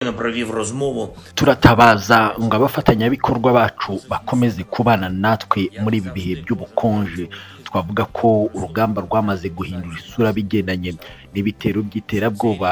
провів розмову. turatabaza ngo abafatanyabikorwa bacu bakomeze kubana natwe muri ibi bihe by'ubukonje twavuga ko urugamba rwamaze guhindura isura bigendanye n'ibitero by'iterabwoba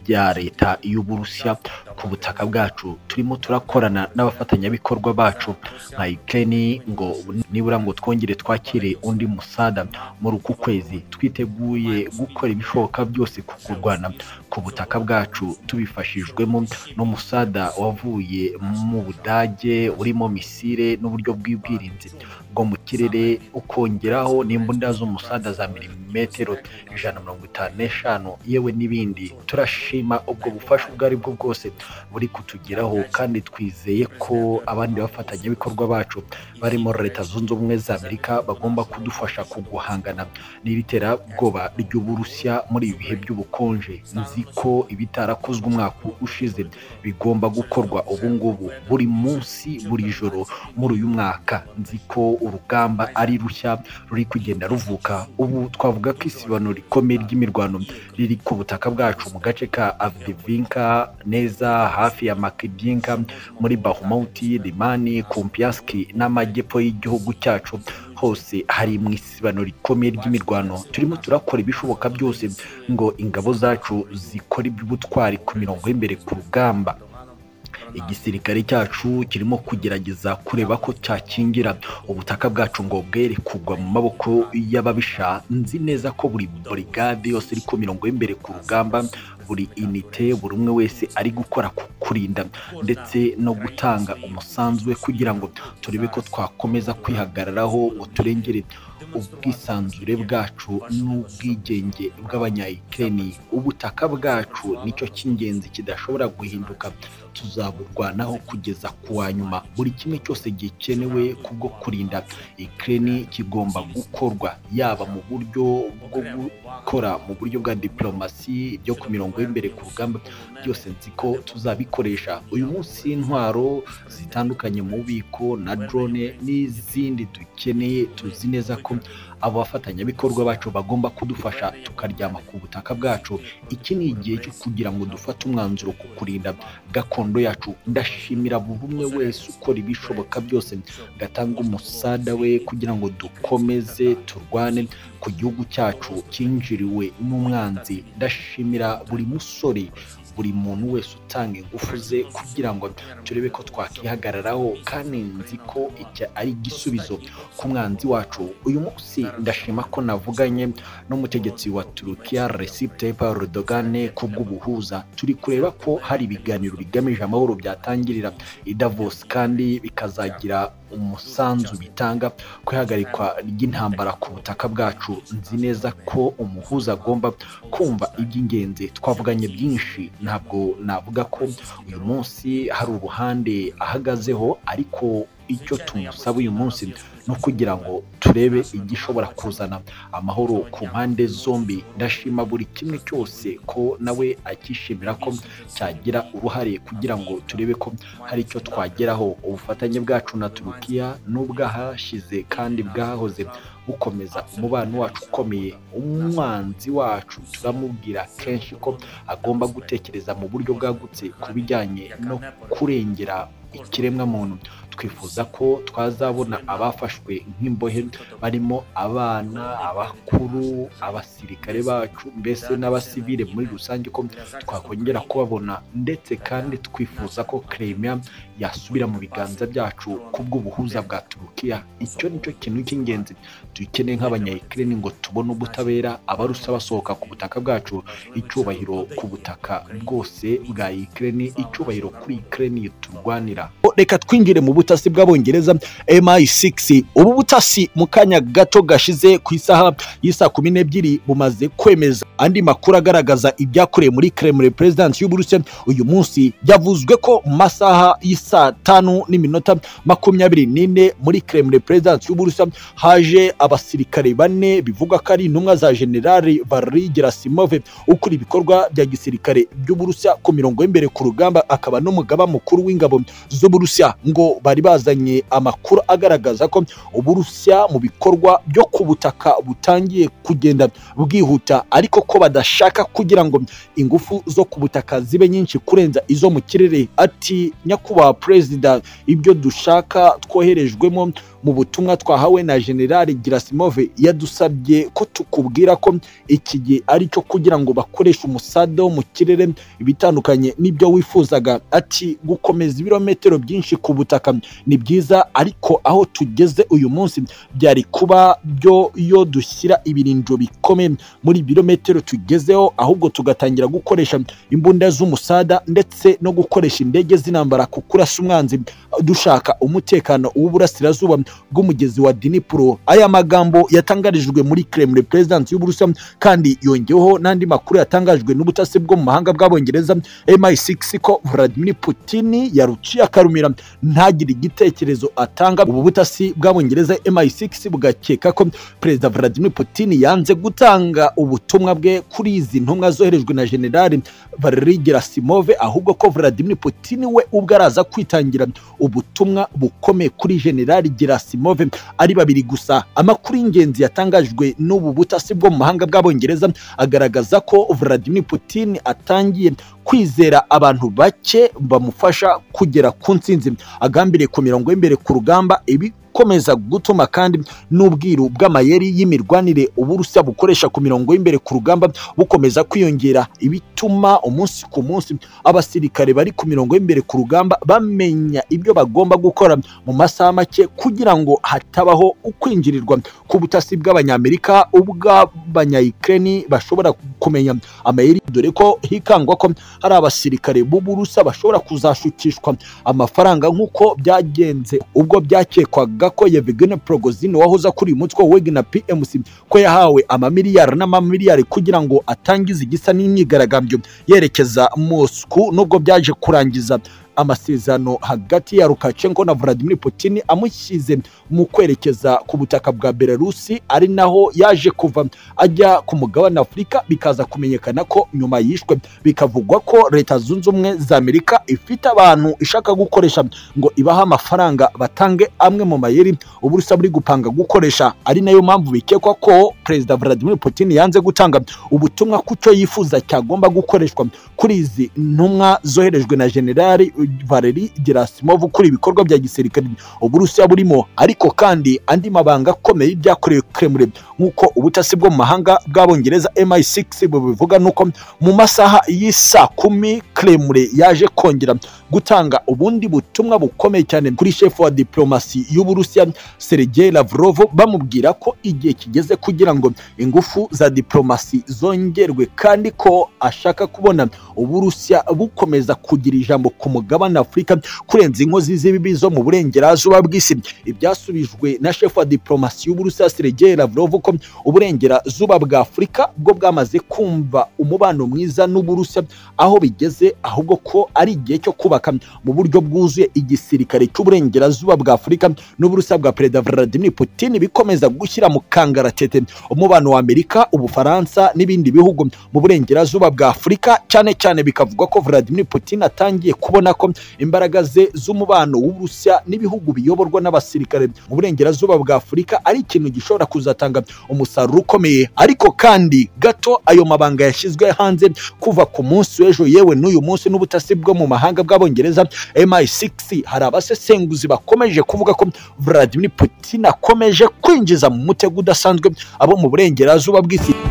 rya leta y'uburusiya ku butaka bwacu turimo turakorana n'abafatanyabikorwa bacu nka ikeni ngo nibura ngo twongere twakire undi musada muri uku kwezi twiteguye gukora ibishoboka byose ku kurwana ku butaka bwacu tubifashijwemo n'umusada wavuye mu budage urimo misire n'uburyo bw'ubwirinzi bwo mu kirere ukongeraho n'imbunda z'umusada za milimetero ijana na mirongo itanu n'eshanu yewe n'ibindi turashima ubwo bufasha ubwo ari bwo bwose buri kutugeraho kandi twizeye ko abandi bafatanyabikorwa bacu barimo leta zunze ubumwe za amerika bagomba kudufasha kuguhangana n'ibiterabwoba ry'uburusiya muri ibi bihe by'ubukonje nzi ko ibitarakozwe umwaka ushize bigomba gukorwa ubu ngubu buri munsi buri joro muri uyu mwaka nzi ko urugamba ari rushya ruri kugenda ruvuka ubu twavuga ko isibano rikomeye ry'imirwano riri ku butaka bwacu mu gace ka avdivinka neza hafi ya makidinka muri bahumuti limani kumpiyaski n'amajyepfo y'igihugu cyacu hose hari mu isibano rikomeye ry'imirwano turimo turakora ibishoboka byose ngo ingabo zacu zikore iby'ubutwari ku mirongo y'imbere ku rugamba igisirikare cyacu kirimo kugerageza kureba ko cyakingira ubutaka bwacu ngo bwere kugwa mu maboko y'ababisha nzi neza ko buri burigade yose iri ku mirongo y'imbere ku rugamba buri inite buri umwe wese ari gukora ku kurinda ndetse no gutanga umusanzu we kugira ngo turebe ko twakomeza kwihagararaho ngo turengere ubwisanzure bwacu n'ubwigenge bw'abanyayikireni ubutaka bwacu nicyo cy'ingenzi kidashobora guhinduka tuzaburwanaho kugeza ku wa nyuma buri kimwe cyose gikenewe kubwo kurinda ikireni kigomba gukorwa yaba mu buryo bwo gukora mu buryo bwa diplomasi byo ku mirongo y'imbere ku rugamba byose nzi ko tuzabikoresha uyu munsi intwaro zitandukanye mu bubiko na drone n'izindi dukeneye tuzi neza ko abo bafatanyabikorwa bacu bagomba kudufasha tukaryama ku butaka bwacu iki ni igihe cyo kugira ngo dufate umwanzuro ku kurinda gakondo yacu ndashimira buri umwe wese ukora ibishoboka byose gatanga umusada we kugira ngo dukomeze turwane ku gihugu cyacu cyinjiriwe n'umwanzi ndashimira buri musore buri muntu wese utanga ingufu ze kugira ngo turebe ko twakihagararaho kandi nzi ko iki ari igisubizo ku mwanzi wacu uyu munsi ndashima ko navuganye n'umutegetsi wa turukiya Recep Tayyip Erdogan ku bw'ubuhuza turi kureba ko hari ibiganiro bigamije amahoro byatangirira i Davos kandi bikazagira umusanzu bitanga ku ihagarikwa ry'intambara ku butaka bwacu nzi neza ko umuhuza agomba kumva iby'ingenzi twavuganye byinshi ntabwo navuga ko uyu munsi hari uruhande ahagazeho ariko icyo tumusaba uyu munsi ni ukugira ngo turebe igishobora kuzana amahoro ku mpande zombi ndashima buri kimwe cyose ko nawe akishimira ko cyagira uruhare kugira ngo turebe ko hari icyo twageraho ubufatanye bwacu na turukiya n'ubwahashize kandi bwahoze bukomeza umubano wacu ukomeye umwanzi wacu turamubwira kenshi ko agomba gutekereza mu buryo bwagutse ku bijyanye no kurengera ikiremwamuntu twifuza ko twazabona abafashwe nk'imbohe barimo abana abakuru abasirikare bacu mbese n'abasivile muri rusange ko twakongera kubabona ndetse kandi twifuza ko kremia yasubira mu biganza byacu kubw'ubuhuza bwa turukiya icyo nicyo kintu cy'ingenzi dukeneye nk'abanyayikireni ngo tubone ubutabera abarusa basohoka ku butaka bwacu icyubahiro ku butaka bwose bwa ikireni icyubahiro kuri ikireni turwanira reka twinjire mu butasi bw'abongereza MI6 ubu butasi mu kanya gato gashize ku isaha y'isa kumi n'ebyiri bumaze kwemeza andi makuru agaragaza ibyakorewe muri Kremlin President y'Uburusiya uyu munsi yavuzwe ko mu masaha y'isa tanu n'iminota makumyabiri n'ine muri Kremlin President y'Uburusiya haje abasirikare bane bivuga ko ari intumwa za General Valery Gerasimov ukora ibikorwa bya gisirikare by'Uburusiya ku mirongo y'imbere ku rugamba akaba n'umugaba mukuru w'ingabo z'Uburusiya n'uburusiya ngo bari bazanye amakuru agaragaza ko uburusiya mu bikorwa byo ku butaka butangiye kugenda bwihuta ariko ko badashaka kugira ngo ingufu zo ku butaka zibe nyinshi kurenza izo mu kirere ati nyakubahwa perezida ibyo dushaka twoherejwemo mu butumwa twahawe na generali girasimove yadusabye ko tukubwira ko iki gihe ari cyo kugira ngo bakoreshe umusada wo mu kirere bitandukanye n'ibyo wifuzaga ati gukomeza ibirometero byinshi ku butaka ni byiza ariko aho tugeze uyu munsi byari kuba byo iyo dushyira ibirinjo bikomeye muri ibirometero tugezeho ahubwo tugatangira gukoresha imbunda z'umusada ndetse no gukoresha indege z'intambara ku kurasa umwanzi dushaka umutekano w'uburasirazuba bw'umugezi wa dinipuro aya magambo yatangarijwe muri kremlin perezidansi y'uburusiya kandi yongeweho n'andi makuru yatangajwe n'ubutasi bwo mu mahanga bw'abongereza mi6 ko vladimir putin yaruciye akarumira ntagire igitekerezo atanga ubu butasi bw'abongereza mi6 bugakeka ko perezida vladimir putin yanze gutanga ubutumwa bwe kuri izi ntumwa zoherejwe na generali valeri gerasimove ahubwo ko vladimir putin we ubwo araza kwitangira ubutumwa bukomeye kuri generali gerasimove Gerasimov ari babiri gusa amakuru y'ingenzi yatangajwe n'ubu butasi bwo mu mahanga bw'abongereza agaragaza ko Vladimir Putin atangiye kwizera abantu bake bamufasha kugera ku ntsinzi agambiriye ku mirongo y'imbere ku rugamba ibi gukomeza gutuma kandi n'ubwiru bw'amayeri y'imirwanire uburusiya bukoresha ku mirongo y'imbere ku rugamba bukomeza kwiyongera ibituma umunsi ku munsi abasirikare bari ku mirongo y'imbere ku rugamba bamenya ibyo bagomba gukora mu masaha make kugira ngo hatabaho ukwinjirirwa ku butasi bw'abanyamerika ubw'abanyayikireni bashobora kumenya amayeri dore ko hikangwa ko hari abasirikare b'uburusiya bashobora kuzashukishwa amafaranga nk'uko byagenze ubwo byakekwaga ko Yevgeny Prigozhin wahoze akuriye umutwe wa Wagner PMC ko yahawe amamiliyari n'amamiliyari kugira ngo atangize igisa n'imyigaragambyo yerekeza Moscow nubwo byaje kurangiza amasezerano hagati ya Lukashenko na Vladimir Putin amushyize mu kwerekeza ku butaka bwa Belarusi ari naho yaje kuva ajya ku mugabane Afurika bikaza kumenyekana ko nyuma yishwe bikavugwa ko leta zunze ubumwe za Amerika ifite abantu ishaka gukoresha ngo ibahe amafaranga batange amwe mu mayeri uburusa buri gupanga gukoresha ari nayo mpamvu bikekwa ko Perezida Vladimir Putin yanze gutanga ubutumwa kucyo yifuza cyagomba gukoreshwa kuri izi ntumwa zoherejwe na Generali Valeri Gerasimov ukora ibikorwa bya gisirikare Uburusiya burimo ariko kandi andi mabanga akomeye y'ibyakorewe Kremlin nk'uko ubutasi bwo mu mahanga bw'abongereza MI6 bubivuga nuko mu masaha y'isa kumi Kremlin yaje kongera gutanga ubundi butumwa bukomeye cyane kuri shefu wa diplomasi y'Uburusiya Sergei Lavrov bamubwira ko igihe kigeze kugira ngo ingufu za diplomasi zongerwe kandi ko ashaka kubona Uburusiya bukomeza kugira ijambo ku mugabo mugabane Afurika kurenza inkozi z'ibibi zo mu burengerazuba bw'isi ibyasubijwe na shefu wa diplomasi y'Uburusiya Sergei Lavrov ko uburengerazuba bwa Afurika bwo bwamaze kumva umubano mwiza n'Uburusiya aho bigeze ahubwo ko ari igihe cyo kubaka mu buryo bwuzuye igisirikare cy'uburengerazuba bwa Afurika n'Uburusiya bwa Perezida Vladimir Putin bikomeza gushyira mu kangaratete umubano wa Amerika ubufaransa n'ibindi bihugu mu burengerazuba bwa Afurika cyane cyane bikavugwa ko Vladimir Putin atangiye kubona ko imbaraga ze z'umubano w'uburusiya n'ibihugu biyoborwa n'abasirikare mu burengerazuba bwa afurika ari ikintu gishobora kuzatanga umusaruro ukomeye ariko kandi gato ayo mabanga yashyizwe hanze kuva ku munsi w'ejo yewe n'uyu munsi n'ubutasi bwo mu mahanga bw'abongereza mi6 hari abasesenguzi bakomeje kuvuga ko vladimir putin akomeje kwinjiza mu mutego udasanzwe abo mu burengerazuba bw'isi